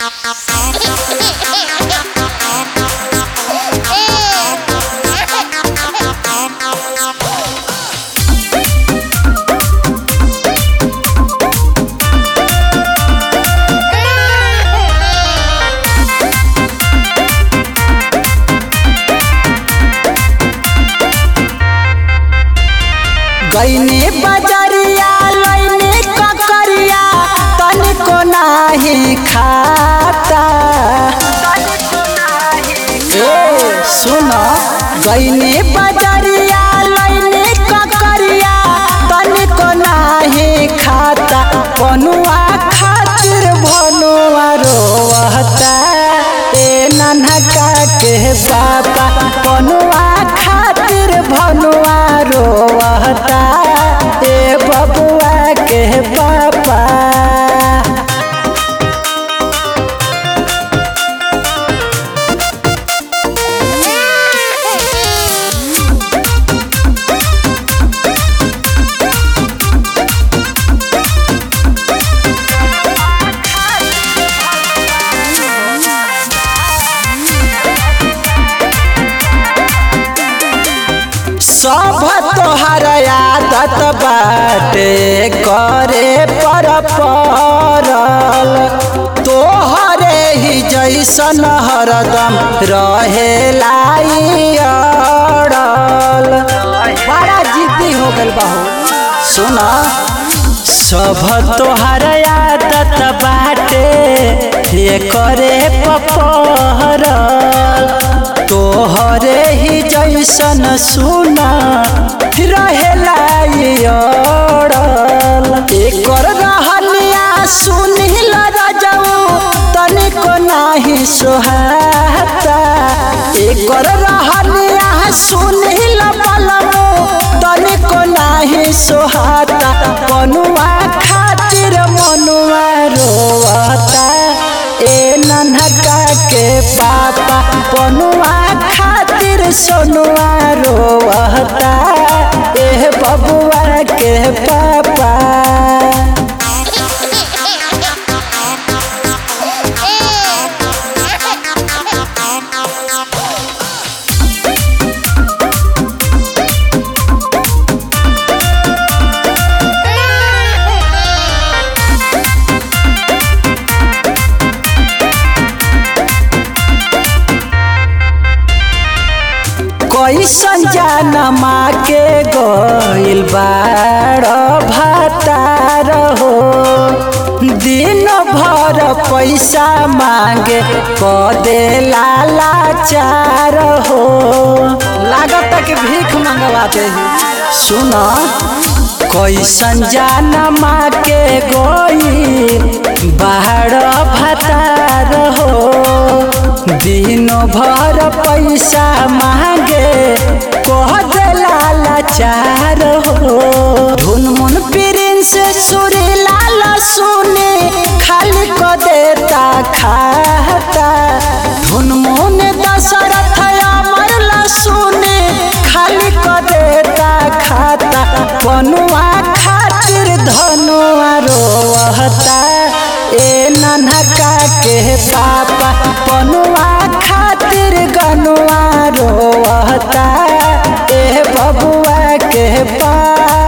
गईने बजरिया लईने ककरिया तनिको नाही खाता ए सुन गईने बजरिया लईने ककरिया तनिको नाही खाता बनुआ खातिर भनुआ रोवता ए नन्हका के पापा बनुआ खातिर भनुआ रोवता ए बबुआ के पापा सब तोहर आदत बाटे करे पर परल तोहरे ही जैसन हरदम रहेला ई अड़ल बड़ा जिद्दी हो गल बहू सुन सब तोहर आदत बाटे ये करे पपहरल तोहरे ही जैसन सुना रहेला ई अड़ल एकर रहनिया सुनिल रजऊ तनिको नाही सोहाता एकर रहनिया सुनिल बलमू तनिको नाही सोहाता बनुआ खातिर मनुआ रोवता ए नन्हका के पापा बनुआ खातिर सोनुआ रोवता ए बबुआ के पापा कैसन जानमा के गइल बाड़ भातार हो दिन भर पैसा मांगे कदे लाचार हो लागत कि भीख मंगवा दे सुन कैसन जानमा के गइल बाड़ भातार हो दिन भर पैसा मांगे कह देला लाचार हो धुन मुन प्रिंस सुरी लाल सुने खाली क देता खाता धुन मुन दशरथ अमर सुने खाली क देता खाता बनुआ खातिर धनुआ रोवता ए नन्हका के पापा बनुआ खातिर गनुआ रोवता ए बबुआ के पापा